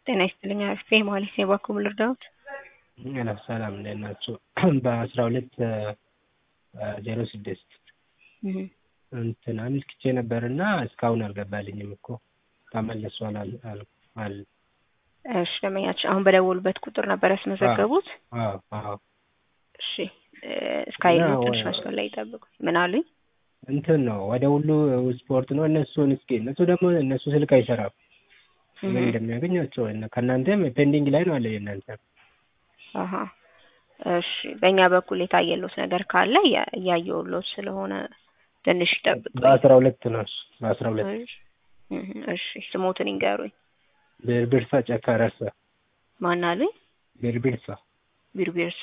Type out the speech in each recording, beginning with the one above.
ጤና ይስጥልኝ አርፌ ማለት ነው የባኮ ልርዳዎት? ሄሎ ሰላም እንዴት ናችሁ? በአስራ ሁለት ዜሮ ስድስት እንትን አመልክቼ ነበርና እስካሁን አልገባልኝም እኮ ተመልሷል አል አል አል እሺ ደንበኛችን አሁን በደወሉበት ቁጥር ነበር ያስመዘገቡት? አዎ አዎ እሺ እስካይሉ እና ትንሽ ወ- መስመር ላይ ይጠብቁ። ምን አሉኝ? እንትን ነው ወደ ሁሉ ስፖርት ነው እነሱን እስኪ እነሱ ደግሞ እነሱ ስልክ አይሰራም ምን እንደሚያገኛቸው እና ከእናንተም ፔንዲንግ ላይ ነው አለ የእናንተ አሀ እሺ በእኛ በኩል የታየሎት ነገር ካለ እያ- እያየሁሎት ስለሆነ ትንሽ ይጠብቁ። በአስራ ሁለት ነው እሱ በአስራ ሁለት እሺ ስሞትን ይንገሩኝ። ብርብርሳ ጨካ ረሳ ማን አሉኝ? ብርብርሳ ቢርቢርሳ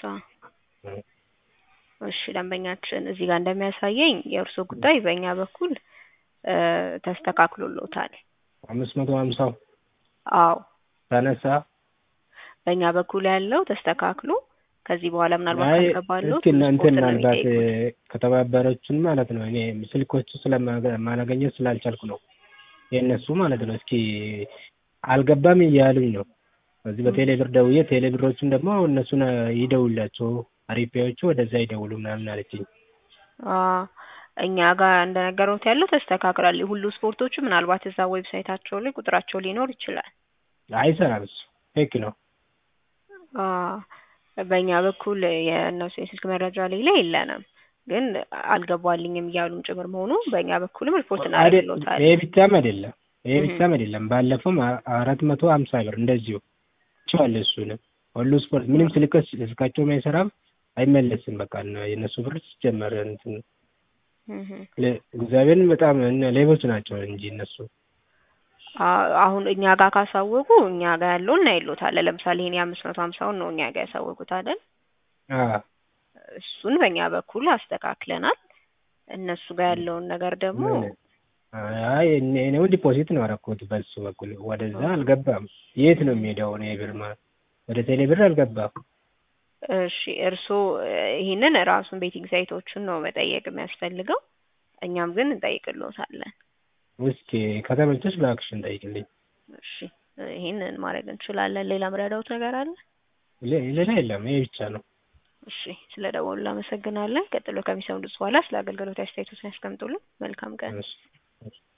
እሺ ደንበኛችን እዚህ ጋር እንደሚያሳየኝ የእርስዎ ጉዳይ በእኛ በኩል እ ተስተካክሎሎታል። አምስት መቶ ሀምሳው አዎ ተነሳ በእኛ በኩል ያለው ተስተካክሎ ከዚህ በኋላ ምናልባት አይ ካልገባሎት እስኪ እናንተ ስፖርት ነው ምናልባት የሚጠይቁት። ከተባበረችን ማለት ነው እኔ ስልኮቹ ስለማላገኘት ስላልቻልኩ ነው የእነሱ ማለት ነው እስኪ አልገባም እያሉኝ ነው በዚህ በቴሌ ብር ደውዬ ቴሌ ብሮቹን ደግሞ እነሱን ይደውላቸው አሪፊያዎቹ ወደዛ ይደውሉ ምናምን አለችኝ አ እኛ ጋር እንደነገሩት ያለው ተስተካክሏል። ሁሉ ስፖርቶቹ ምናልባት እዛ ዌብሳይታቸው ላይ ቁጥራቸው ሊኖር ይችላል። አይሰራም እሱ ፌክ ነው አ በእኛ በኩል የእነሱ የስልክ መረጃ ላይ ላይ የለንም፣ ግን አልገባልኝም እያሉም ጭምር መሆኑ በእኛ በኩልም ሪፖርት አይደል እናደርግሎታል። ይሄ ብቻም አይደለም ይሄ እህ ብቻም አይደለም ባለፈውም አ- አራት መቶ ሀምሳ ብር እንደዚሁ ቸዋለ እሱንም ሁሉ ስፖርት ምንም ስልክ ስልካቸውም አይሰራም አይመለስም በቃ እና የእነሱ ብር ሲጀመር እንትን እህ ለ- እግዚአብሔርን በጣም እነ ሌቦች ናቸው እንጂ እነሱ አ- አሁን እኛ ጋር ካሳወቁ እኛ ጋር ያለውን እናይሎታለን። ለምሳሌ ይሄን የአምስት መቶ ሀምሳውን ነው እኛ ጋር ያሳወቁት አይደል? አ እሱን በእኛ በኩል አስተካክለናል። እነሱ ጋር ያለውን ነገር ደግሞ ምን አይ እኔ እኔው ዲፖዚት ነው ያደረኩት በሱ በኩል ወደዛ አልገባም የት ነው የሚሄደው እኔ ብር ማ- ወደ ቴሌ ብር አልገባም እሺ እርስዎ ይህንን ራሱን ቤቲንግ ሳይቶቹን ነው መጠየቅ የሚያስፈልገው። እኛም ግን እንጠይቅልዎታለን። እስኪ ከተመቸሽ በአክሽን ጠይቅልኝ እሺ ይህንን ማድረግ እንችላለን። ሌላ ምረዳውት ነገር አለ? ሌ- ሌላ የለም ይሄ ብቻ ነው እሺ ስለ ደወሉ እናመሰግናለን። ቀጥሎ ከሚሰሙት በኋላ ስለ አገልግሎት አስተያየቶችን ያስቀምጡልን። መልካም ቀን። እሺ